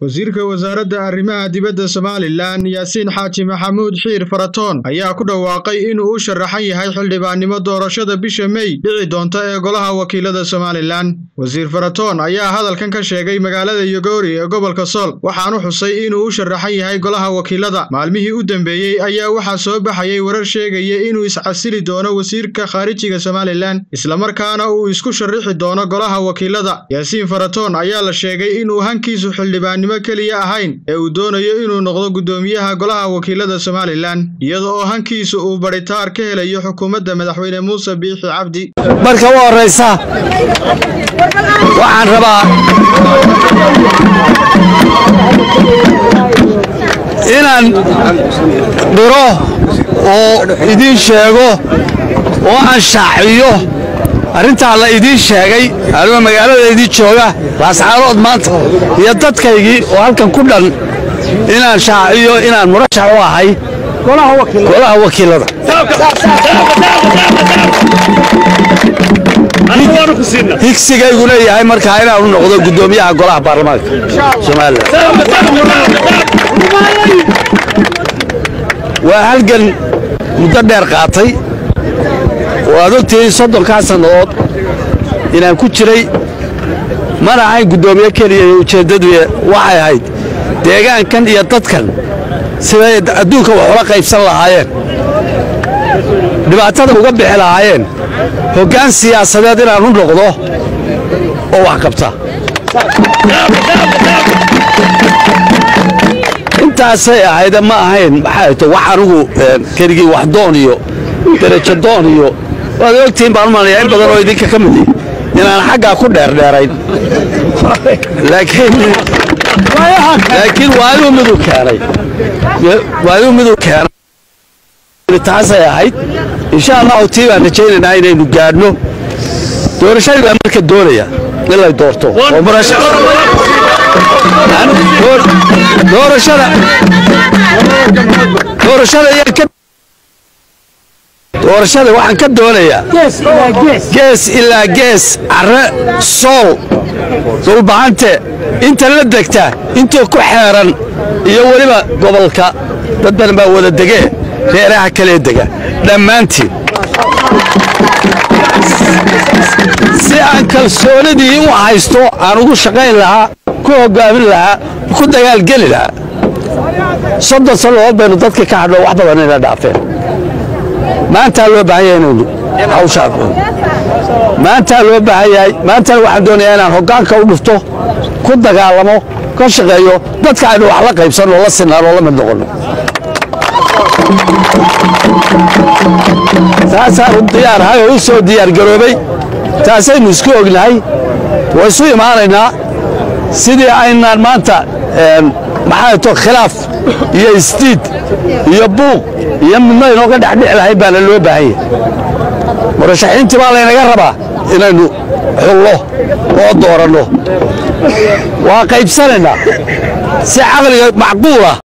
wasiirka wasaaradda arrimaha dibadda somalilan yaasiin xaaji maxamuud xiir faratoon ayaa ku dhawaaqay inuu u sharaxan yahay xildhibaannimo doorashada bisha mey dhici doonta ee golaha wakiilada somalilan wasiir faratoon ayaa hadalkan ka sheegay magaalada yogoori ee gobolka sool waxaanu xusay inuu u sharaxan yahay golaha wakiilada maalmihii u dambeeyey ayaa waxaa soo baxayay warar sheegaya inuu iscasili doono wasiirka khaarijiga somalilan islamarkaana uu isku sharrixi doono golaha wakiilada yaasiin faratoon ayaa la sheegay inuu hankiisu xildhibaannimo keliya ahayn ee uu doonayo inuu noqdo guddoomiyaha golaha wakiilada somalilan iyada oo hankiisu uu baritaar ka helayo xukuumadda madaxweyne muuse biixi cabdi marka u horraysa waxaan rabaa inaan dhiro oo idiin sheego oo aan shaaciyo arrintaa la idiin sheegay anigoo magaalada idiin jooga laascaanood maanta iyo dadkaygii oo halkan ku dhan inaan shaaciyo inaan murashax u ahay golaha wakiilada higsigayguna yahay markaa inaanu noqdo guddoomiyaha golaha baarlamaanka somalilan waa halgan muddo dheer qaatay oo aad ogtihiin soddonkaa sannadood inaan ku jiray mana ahayn guddoomiye keliya iyo ujeeddadu waxay ahayd deegaankan iyo dadkan siday adduunka wax ula qaybsan lahaayeen dhibaatada uga bixi lahaayeen hoggaan siyaasadeed inaan u noqdo oo wax qabta intaasay ahayde ma ahayn maxay to wax anigu keligii wax doon iyo derajo doon iyo waad ogtihiin baan u malaya in badan oo idinka ka mid inaan xaggaa ku dheerdheerayn laakiin waayuu miduu keenay waayuu miduu keenay taasay ahayd insha allahu tii baan rajaynaynaa inaynu gaadhno doorashadii baa marka doonaya in lay doorto oo doorashada doorashada ayaan ka doorashada waxaan ka doonayaa gees ilaa gees carre sool dulbahante inta la degta inta ku xeeran iyo weliba gobolka dad badan baa wada degee reeraha kalee dega dhammaantiin si aan kalsoonidii u haysto aan ugu shaqayn lahaa ku hoggaamin lahaa ku dagaalgeli lahaa soddon sannadood baynu dadka ka hadho wax badan ina dhaafeen maantaa loo baahan yahay inaynu hawshaa maantaa loo baahan yahay maantana waxaan doonayaa inaan hoggaanka u dhufto ku dagaalamo ka shaqeeyo dadka aynu wax la qaybsanno la sinaan oo la mid noqonno taasaanu diyaarahay oo u soo diyaargaroobay taasaynu isku ognahay waa isu imaanaynaa sidii aynaan maanta maxaa to khilaaf iyo isdiid iyo buuq iyo midno inooga dhexdhici lahayn baana loo baahan yahay murashaxiintii baa laynaga rabaa inaynu xullo oo dooranno waa qaybsanaynaa si caqliga macquulah